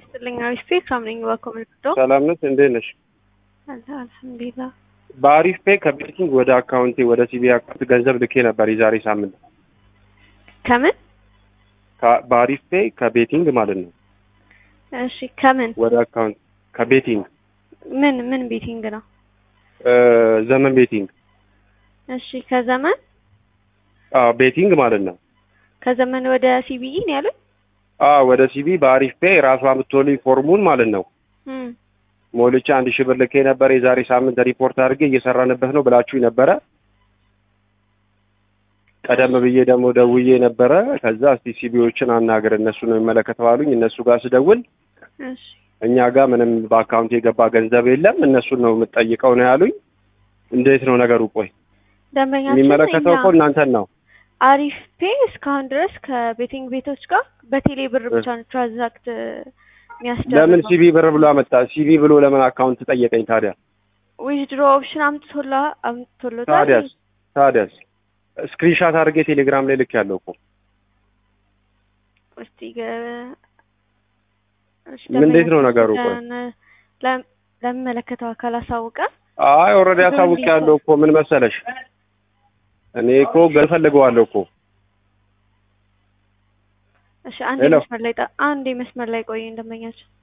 ይስጥልኝ። አሪፍ ፔ ከምነኝ በኮሜንቶ ሰላም ነሽ? እንዴት ነሽ? አልሐምዱሊላህ። በአሪፍ ፔ ከቤቲንግ ወደ አካውንቴ ወደ ሲቢ አካውንት ገንዘብ ልኬ ነበር የዛሬ ሳምንት። ከምን ከ- በአሪፍ ፔ ከቤቲንግ ማለት ነው እሺ፣ ከምን ወደ አካውንት ከቤቲንግ ምን ምን ቤቲንግ ነው? እ፣ ዘመን ቤቲንግ እሺ፣ ከዘመን አዎ ቤቲንግ ማለት ነው። ከዘመን ወደ ሲቢኢ ነው ያሉኝ። አዎ ወደ ሲቢ በአሪፍ ፔ ራሷ የምትወልኝ ፎርሙን ማለት ነው እም፣ ሞልቼ አንድ ሺህ ብር ልኬ ነበር የዛሬ ሳምንት ሪፖርት አድርጌ እየሰራንበት ነው ብላችሁኝ ነበረ። ቀደም ብዬ ደግሞ ደውዬ ነበረ። ከዛ እስቲ ሲቢዎችን አናግር እነሱ ነው የሚመለከተው አሉኝ። እነሱ ጋር ስደውል እሺ፣ እኛ ጋር ምንም በአካውንት የገባ ገንዘብ የለም እነሱን ነው የምትጠይቀው ነው ያሉኝ። እንዴት ነው ነገሩ? ቆይ ደንበኛችን የሚመለከተው እኛ እኮ እናንተን ነው። አሪፍ ፔ እስካሁን ድረስ ከቤቲንግ ቤቶች ጋር በቴሌ ብር ብቻ ነው ትራንዛክት ለምን የሚያስደርገው። ሲቢ ብር ብሎ አመጣ? ሲቢ ብሎ ለምን አካውንት ጠየቀኝ ታዲያ? ዊዝድሮ ኦፕሽን አምጥቶላ አምጥቶሎታል። ታዲያስ ታዲያስ ስክሪንሻት አድርጌ ቴሌግራም ላይ ልክ ያለው እኮ እስቲ ገ- እሺ፣ እንዴት ነው ነገሩ? ቆይ ደንበኛችን ለ- ለሚመለከተው አካል አሳውቀ አይ ኦልሬዲ አሳውቅ ያለው እኮ ምን መሰለሽ፣ እኔ እኮ ፈልገዋለሁ እኮ እሺ፣ አንድ ሄሎ። መስመር ላይ ጠ- አንድ መስመር ላይ ቆይ ደንበኛችን